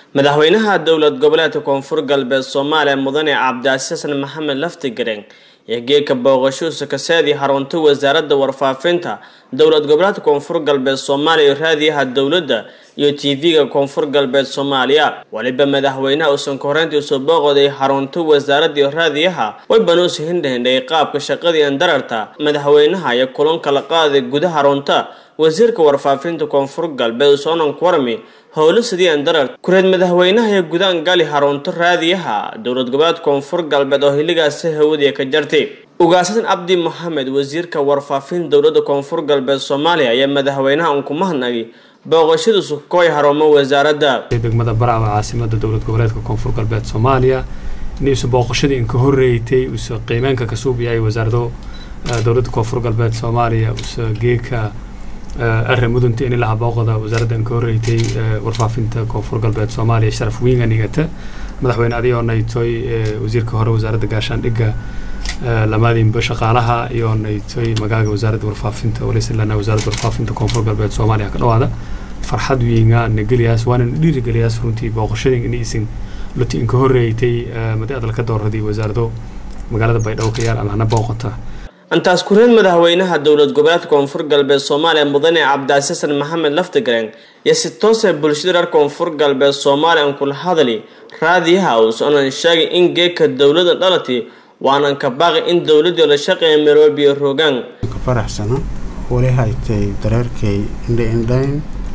madaxweynaha dowlad goboleedka koonfur galbeed soomaaliya mudane cabdicasiisan maxamed laftigareen ee geedka booqashuusa kaseedii harunta wasaaradda warfaafinta dowlad goboleedka koonfur galbeed soomaaliya iyo raadiyaha dowladda iyo tv-ga koonfur galbeed soomaaliya weliba madaxweynaha uusan koreyntii soo booqday harunta wasaaradda iyo raadiyaha way banuusi hindhahindhay qaabka shaqadii andararta madaxweynaha iyo kulanka la qaaday gudaha harunta wasiirka warfaafinta koonfur galbeed soonan kuwarmi howlo sidii andarar kureed madaxweynaha ee gudaan gali harunto raadiyaha dowlad goboleed koonfur galbeed oo xilligaasi hawadiya ka jartay ugaasasan cabdi moxamed wasiirka warfaafinta dowladda koonfur galbeed soomaaliya ayaa madaxweynaha unkumahadnagi booqashada sukooy harumo wasaaradda degmada baraawa caasimada dowlad goboleedka koonfur galbeed soomaaliya inuusa booqashadii inka horreeytay uusa qiimeynka ka suub yahay wasaarado dowladda koonfur galbeed soomaaliya uusa geeka arra mudunta in ilaha booqda wasaaradda inka horreeytay warfaafinta koonfur galbeed soomaaliya sharaf wiinga nigata madaxweyne adigoo naytoy wasiirka hore wasaaradda gaashaandhigga lamaadiinba shaqaalaha iyo naytoy magaaga wasaaradda warfaafinta walisilana wasaaradda warfaafinta koonfur galbeed soomaaliya ka dhawaada farxad wiinga nageliyaas waana dhiirigeliyaas runtii booqashadii in isin luti inka horreeytay madi adalka dooradii wasaarado magaalada baydhabo ka yaal amahna booqota intaas kureed madaxweynaha dowlad goboleedka koonfur galbeed soomaaliya mudane cabdicasiisan maxamed laftigareen iyo si toosee bulshada reer koonfur galbeed soomaaliya an kula hadali raadiyaha uusanan sheegay in geedka dowladda dhalati waanan ka baaqi in dowladii la shaqeeya meroobiyo rogaan faraxsana wali haytay dareerkay indhaindhayn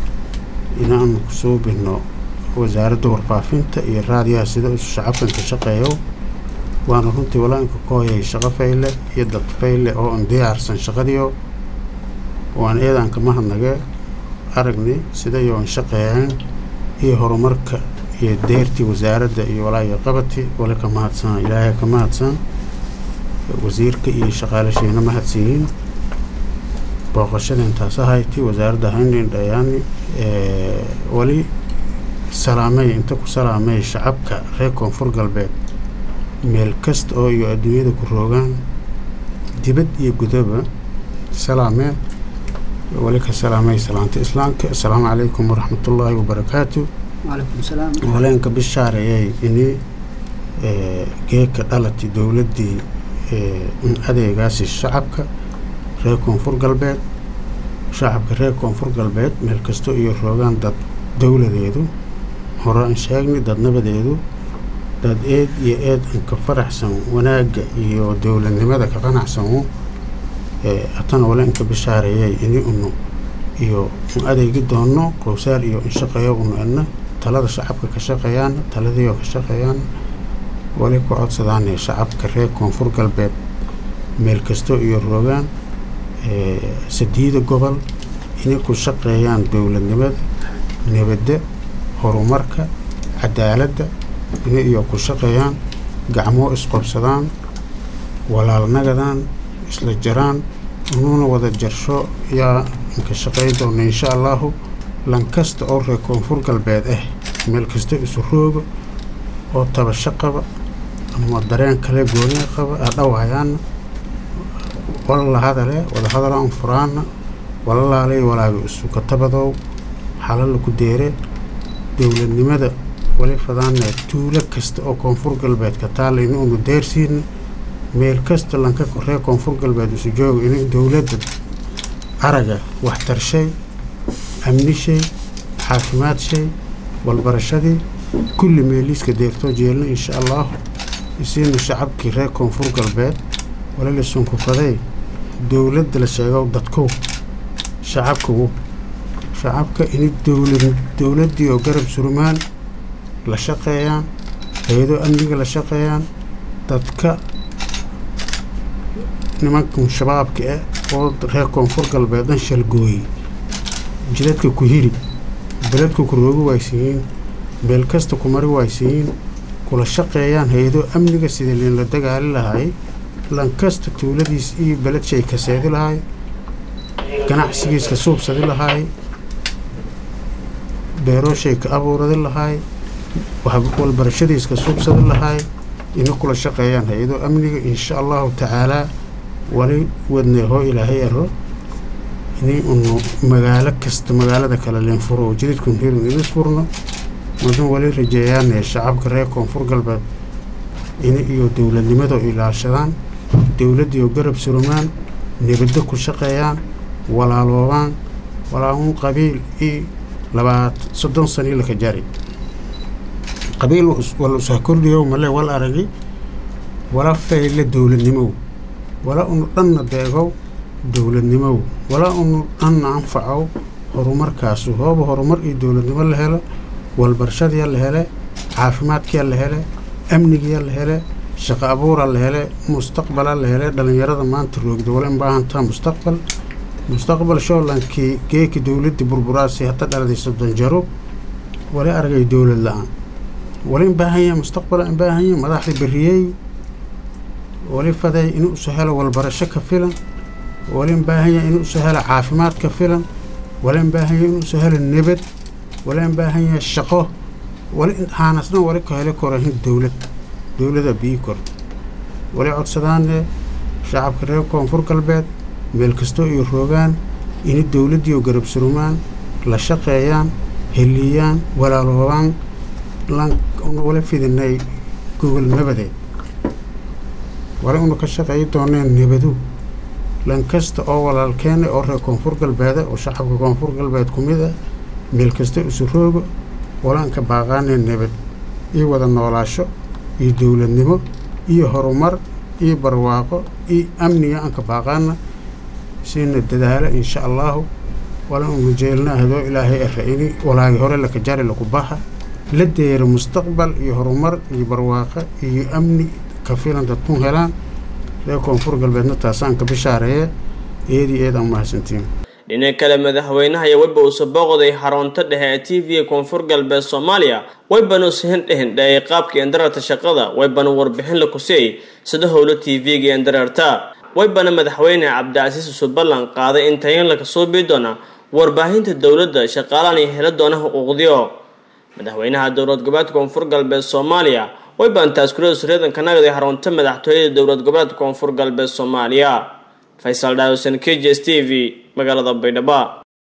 inaanu kusoo bino wasaaradda warfaafinta iyo raadiyaha sida isu shacabkan ka shaqeeyo waana runtii walaainka ku hoyay shaqo fayle iyo dad fayle oo an diyaarsan shaqadiyo waan eedaan ka mahadnage aragni sidayo an shaqeeyaan iyo horumarka iyo deertii wasaaradda iyo walaayo qabati wali ka mahadsan ilaahay ka mahadsan wasiirka iyo shaqaalashiina mahadsiyiin booqashada intaas ahayti wasaaradda haynindhayaani wali salaamey inta ku salaamey shacabka reer koonfur galbeed meel kasta oo iyo adduunyada ku roogaan dibad iyo gudaba salaamee wali ka salaamay salaanta islaamka assalaamu calaykum waraxmatullaahi wabarakaatu waleenka bishaareeyay ini geedka dhalati dowladdii in adeegaasi shacabka reer koonfur galbeed shacabka reer koonfur galbeed meel kasta iyo roogaan dad dowladeedu hore aan sheegnay dad nabadeedu dad eed iyo eed an ka faraxsan wanaagga iyo dowladnimada ka qanacsanu atana wale inka bishaareeyay ini unu iyo un adeegi doono qowsaar iyo in shaqeeyo unu edna talada shacabka ka shaqeeyaana taladiioo ka shaqeeyaan wali ku codsadaane shacabka reer koonfur galbeed meel kasto iyo roogaan sadiida gobol inay ku shaqeeyaan dowladnimada nabadda horumarka cadaaladda inay iyo ku shaqeeyaan gacmoo isqobsadaan walaalnagadaan isla jaraan inuuna wada jarsho yaa inka shaqey doona insha allaahu lankasta oo reer koonfur galbeed ah meel kasta isu rooga oo tabasho qaba ama dareen kale gooniya qaba adhawayaana wala la hadale wada hadalaan furaana wala laalay walaaga isu katabadow xalala ku deere dowladnimada wali fadaane tuulo kasta oo koonfur galbeed ka taalla in unu deersiina meel kasta lanka reer koonfur galbeed isu jooga in dowladda araga waxtarshay amnishay caafimaad-shay walbarashadii kulli meeliiska deertoo jeelna insha allaahu isiina shacabkii reer koonfur galbeed wali lasunkufaday dowladda la sheego dadkow shacabkagu shacabka ini dowlad dowladdii oo garab surmaan la shaqeeyaan hay-ado amniga la shaqeeyaan dadka nimankan shabaabka ah oo reer koonfur galbeed dhan shalgooyey jiladka ku hiri beledka ku roogi waaysiyiin meel kasta ku mari waaysiyiin kula shaqeeyaan hay-ado amniga sida liinla dagaali lahay lankasta tuuladiis iyo beledshay kaseedi lahay ganacsigiis ka suubsadi lahay beerooshay ka abuuradi lahay walbarashadiis ka suubsadi lahay ina kula shaqeeyaan hay-ado amniga insha allahu tacaalaa wali wadneehoo ilaahay aro inay unu magaalo kasta magaalada kale leen furo oo jididkun hirin idis furno mudan wali rajeeyaane shacabka reer koonfur galbeed in iyo dowladnimadu ilaashadaan dowladdiioo garab surumaan nabaddo ku shaqeeyaan walaaloobaan walaaun qabiil io labaat soddon sanii laka jari qabiil wal usah kordhiyow male wal aragi wala fayle dowladnimow wala unu dhanna deegow dowladnimow wala unu dhanna anfacow horumarkaasu hooba horumar iyo dowladnimo la helo walbarshadiya la hele caafimaadkiya la hele amnigiya la hele shaqo abuura la hele mustaqbala la hele dhallinyarada maanta roogda wala in baahantaa mustaqbal mustaqbal shoolankii geeki dowladdii burburaasi hata dhaladay soddon jaro wali argay dowlad la-aan wali in baahanya mustaqbala in baahanya madaxda beriyey wali faday in usu helo walbarasho ka filan wali in baahanya in usu helo caafimaad ka filan wali in baahanya in usu helo nabad wali in baahanya shaqo wali haanasna wali ka heli korahin dowlad dowlada bii korta wali codsadaane shacabka reer koonfur galbeed meel kastoo iyo roogaan ini dowladdiioo garab surumaan la shaqeeyaan heliyaan walaaloobaan wala fidinay gogol nabadeed wali una ka shaqeeyi dooneen nabadu lan kasta oo walaalkeena oo reer koonfur galbeeda oo shacabka koonfur galbeed ku mid ah meel kasta isu roogo walaanka baaqaanee nabad iyo wada noolaasho iyo dowladnimo iyo horumar iyo barwaaqo iyo amniga aanka baaqaana siina dadaalo insha allaahu wala unu jeelna hadoo ilaahay ara-ini walaagi hore laka jari laku baxa la deero mustaqbal iyo horumar iyo barwaaqo iyo amni ka filan dadkun helaan reer koonfur galbeedna taasaan ka bishaareeye eedii eed aan mahadsantiin dhinac kale madaxweynaha iyo weyba uuse booqday xarunto dhexe ee t v koonfur galbeed soomaaliya weybanu sihin dhehindheeyay qaabkii endararta shaqada weybanu warbixin la kusiyay sida howlo t v-ga endararta weybana madaxweyne cabdicasiis usu ballan qaaday in tayin laka suubii doona warbaahinta dowladda shaqaalaan iyo hela doona xuquuqdiyo madaxweynaha dowlad goboleedka koonfur galbeed soomaaliya weybaan taaskurada sureedan ka nagday xarunto madaxtooyada dowlad goboleedka koonfur galbeed soomaaliya faysal dhaawsan k j s t v magaalada baydhabo